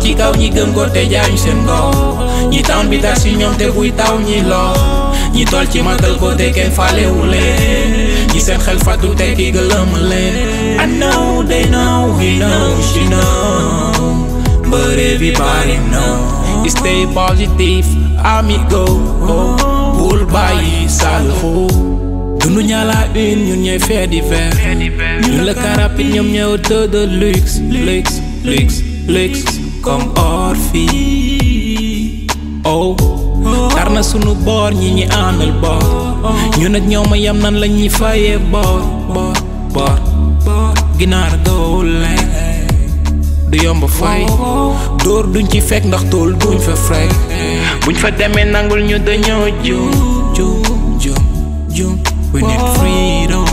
ci kaw ñi gëm ko te jaayu seen ngor ñi town bi tax si ñoom te buy taw ñi lor ñi tol ci matal ko te kenn faalewu leen ñi seen xel fàttu te ki gëlëm leen I know they know he know she know but everybody know stay positive amigo bul bàyyi salxo dunu ñaala une ñun ñooy fait divers ñun la carapit ñoom ñooy auto de luxe luxe luxe luxe comme or fii oh tar na sunu boor ñi ñi àndal boor ñu nag ñoom a yam nan la ñuy fayee boor boor boor ginaar doole du yomb fay dóor duñ ci fekk ndax tool duñ fa frek buñ fa demee nangul ñu dañoo jum jum jum jum we need freedom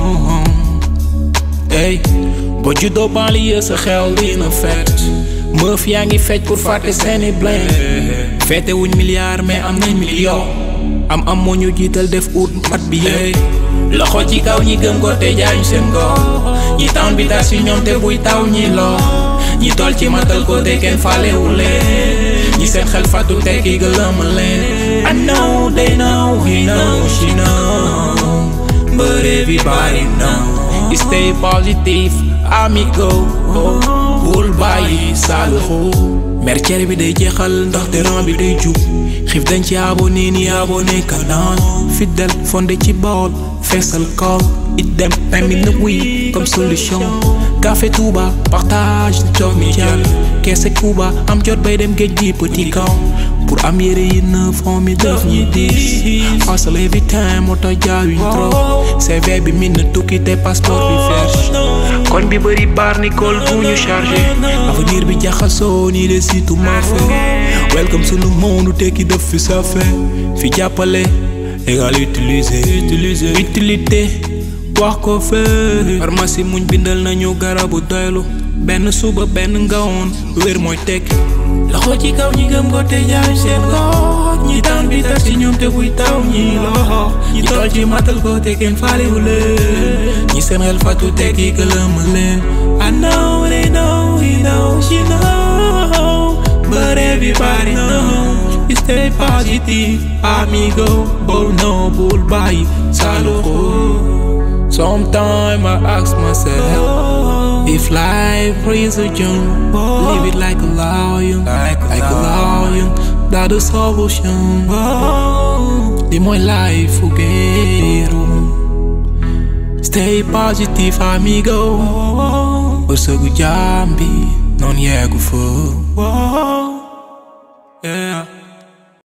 ey boo juddoo banlieue sa xel dina fet meuf yaa ngi fecc pour fàtte seeni blame feete wuñ milliard mais am nañ million am am moo ñu jiital def ut mat bi yéey loxo ci kaw ñi gëm ko te jaayu seen ngor ñi town bi tas si ñoom te buy taw ñi lor ñi tol ci matal ko te kenn faalewu leen ñi seen xel fàttu te ki gëlëm leen I know they know he know she know but everybody know stay positive amigo bul bàyyi salxo merceer bi day jeexal ndaxte ran bi day jub xiif dañ ci abonné ni abonné kanaan fidèle fondé ci bool feesal kool it dem tamit na wuy comme solution café Touba partage jox mi jàll keese Cuba am jot bay dem géej gi petit camp pour am yére yi neuf on mi def ñi diis hustle every time moo tax jaayuñ trop CV bi min na tukki te passeport bi vierge koñ bi bëri bar ni kool bu ñu chargé avenir bi jaxasoo nii de situ marfe welcome sunu monde tekki def fi safe fi jàppale égal utiliser utiliser utilité wax ko fee pharmacie muñ bindal nañu garabu doylu benn suba benn ngawoon wér mooy tekki loxo ci kaw ñi gëm ko te jaay seen gox ñi tawn bi tax ci ñoom te buy taw ñi loxo ñi tool ci matal ko te kenn faalewu leen ñi seen xel fàttu te ki gëlëm leen I know they know he know she know but everybody know stay positive amigo bul no bul bàyyi saluxo Sometimes I ask myself if life is a jump, live it like a lion, like a, like a lion. That the solution. Di mooy life fogueiro. Stay positive, amigo. Wërsëgu jaam bi noonu yeggu fa. Yeah.